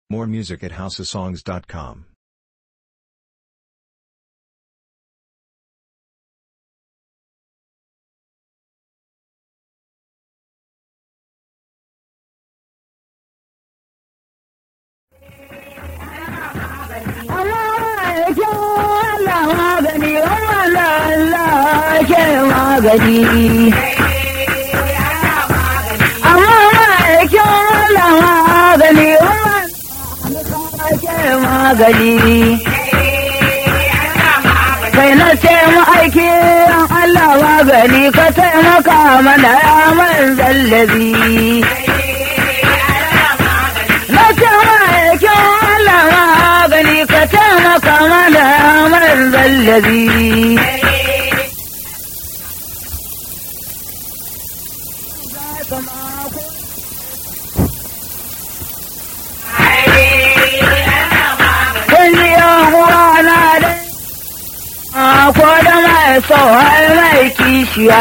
More music at houseofsongs.com. magani. Amma ma'aikin Allah magani, ke magani. Kai na ce ma'aiki Allah magani ka taimaka mana ya man zallabi. Na ce ma'aikin Allah magani ka taimaka mana ya man zallabi. ko da mai tsohon mai kishiya.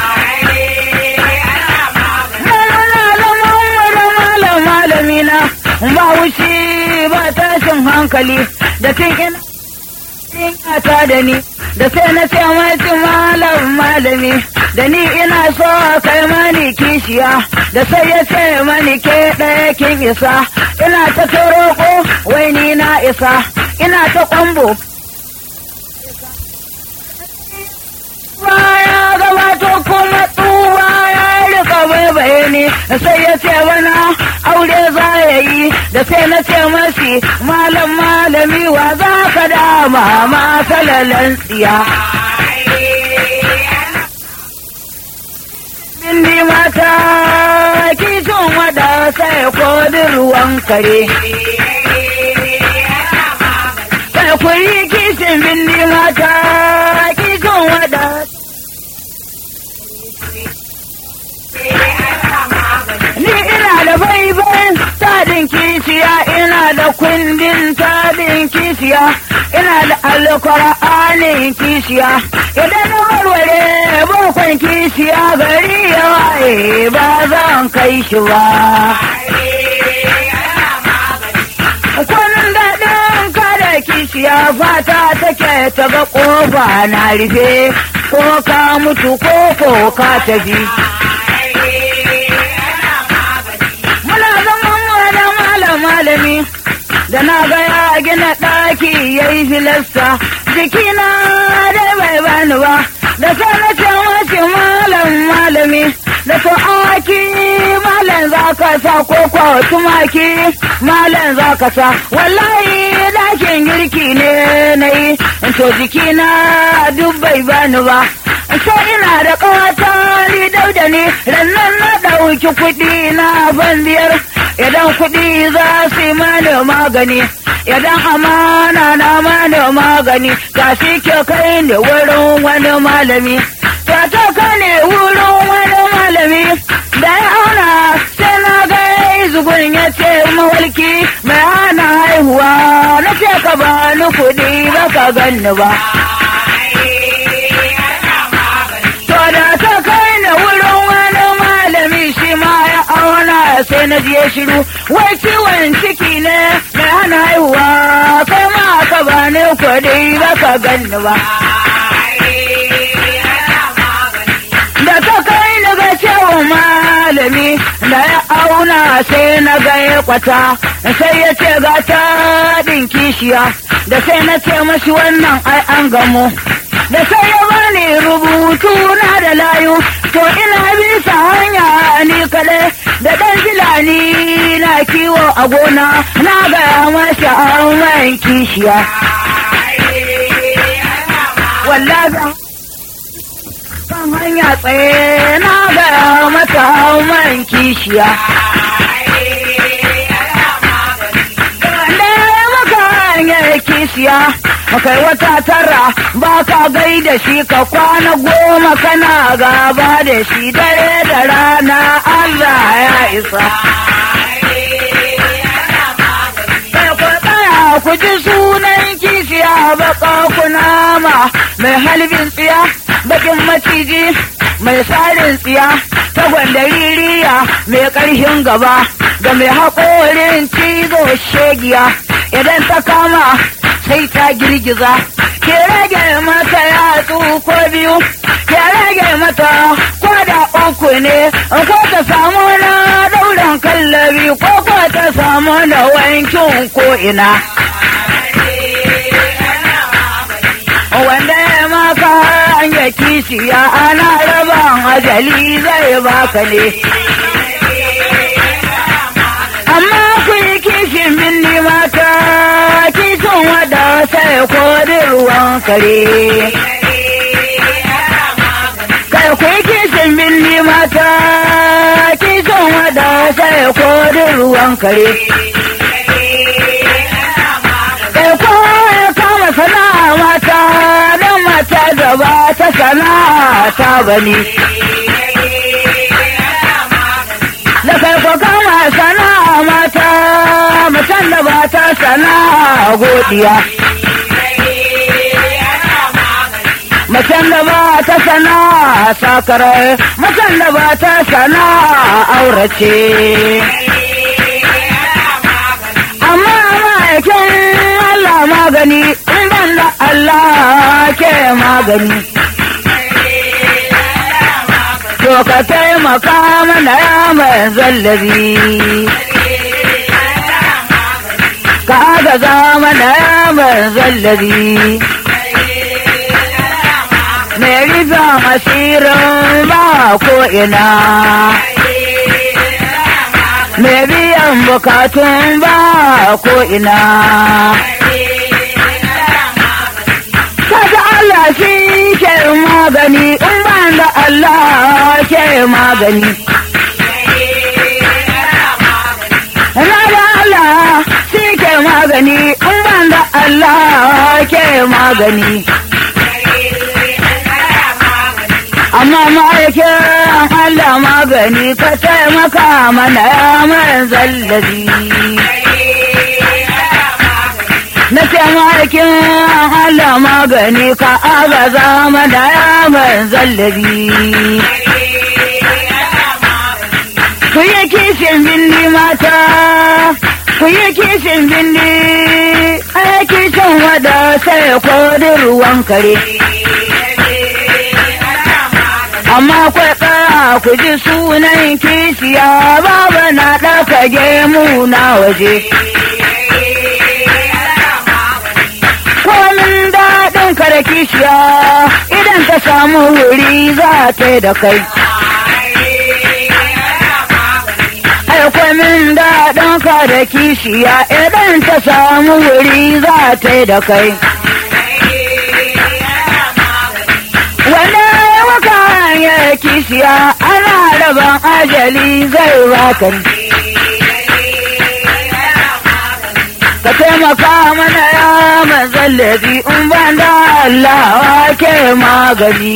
Malam malami na ba wuce ba tashin hankali da tun ina ta da ni da sai na ce mai malam malami da ni ina so kai mani kishiya da sai ya ce mani ke ɗaya kin isa ina ta roƙo wai ni na isa ina ta kwambo baya gabato kuma tsuwa ya rika baibaye ne sai ya ce mana aure za ya yi da sai na ce mashi malam malami wa za ka dama ma salalan tsiya Bindi mata kishin wada sai kodin ruwan kare. Sai ku yi kishin bindi mata kishin wada Ni ina da baiban tadin kishiya, ina da kundin tadin kishiya, ina da alkur'anin kishiya, idan na warware bukwan kishiya gari ya waye ba zan kai shi ba. Kwanan daɗin kada kishiya fata take ta ga ƙofa na rufe, ko ka mutu ko ko ka tafi. malami da na ga ya gina ɗaki ya yi filasta jikina dai bai bani ba da sai na ce mace malam malami da to aki malam za ka sa ko kwa tumaki malam za ka sa wallahi ɗakin girki ne na yi to jikina duk bai bani ba sai ina da ƙawata ni dauda ne rannan na ɗauki kuɗi na ban biyar idan kuɗi za su yi mani magani idan amana na mani magani ta shi ke kai ne wurin wani malami ta ta kai ne wurin wani malami da ya auna sai na ga zugun ya ce mawalki mai hana haihuwa na ce ka ba ni kuɗi ba ka ganni ba to da ta kai ne wurin wani malami shi ma ya auna sai na je shiru wai ciwon ciki ne mai hana haihuwa kai ma ka ba ne kuɗi ba ka ganni ba. Da ta kai ni ga cewa malami da ya auna sai na ga ya kwata sai ya ce ga ta kishiya da sai na ce mashi wannan ai an gamu. da sai ya bani rubutu na da layu to ina bisa hanya ni kaɗai da ɗan filani na kiwo a gona na gaya masa an kishiya wallahi kan hanya tsaye na gaya mata man kishiya kishiya kai wata tara ba ka gai da shi ka kwana goma kana gaba da shi dare da rana Allah ya isa. ku ji sunan kishiya baka kunama mai halbin tsiya bakin maciji mai sarin tsiya ta gwandaririya mai ƙarfin gaba ga mai haƙorin cizo shegiya idan ta kama sai ta girgiza ke rage mata yatsu ko biyu ke rage mata ko da uku ne ko ta samu na dauran kallabi ko ko ta samu na wankin ko ina wanda ya maka hanya kishiya ana raban ajali zai baka ne amma ku yi kishin binni mata kishin wada sai kodin ruwan kare kai ku yi kishin binni mata kishin wada sai kodin ruwan kare kai ko kama sana'a mata don mata da ba ta sana'a ta bane da kai ko kama sana'a mata mutan da ba ta sana'a godiya Macen da ba ta sana'a sakarai, macen da ba ta sana'a aurace. Amma ma'aikin Allah magani, in ban da Allah ke magani. To ka taimaka mana ya mai zallabi. Ka agaza mana ya mai zallabi. Mai rufin asirin ba ko ina. Mai biyan bukatun ba ko ina. Kaga Allah shi ke magani, in ban da Allah ke magani. Na da Allah shi ke magani, in ban da Allah ke magani. Amma ma'aikin Allah magani ka taimaka mana ya mai zallabi. Na taimakin Allah magani ka agaza mana ya mai zallabi. Ku yi kishin binni mata, ku yi kishin binni, ai kishin wada sai kodin ruwan kare. amma kwai tsaya ku ji sunan kishiya baba na ɗaka gemu na waje. Komin daɗin ka da kishiya idan ta samu wuri za ta yi da kai. Ai komin daɗin ka da kishiya idan ta samu wuri za ta yi da kai. Wanda ya kishiya ana raban ajali zai baka ka taimaka mana ya mazallabi in ban da Allah ke magani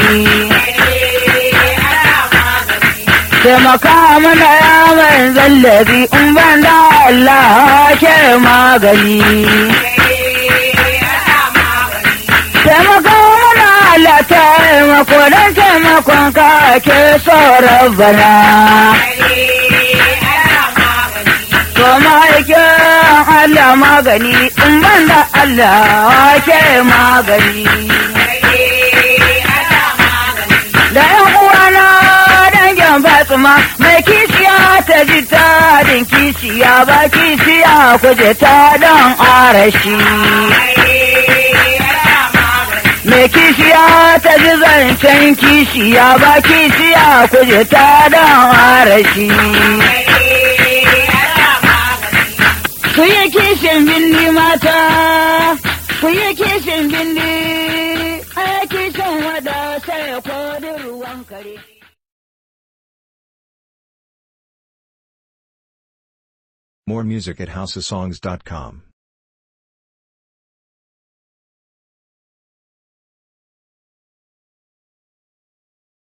taimaka mana ya mazallabi in ban da Allah ke magani taimaka mana Allah taimako don taimakon ka ke sauran bana. To ma'aikin Allah magani in ban da Allah ke magani. Da ‘yan uwana dangin Fatima mai kishiya ta ji tadin kishiya ba kishiya kuje ta don arashi. mai kishiya ta ji zancen kishiya ba kishiya kuje ta don harashi. Ku yi kishin bindi mata, ku yi kishin bindi, a kishin wada sai kodin ruwan kare. More music at houseofsongs.com.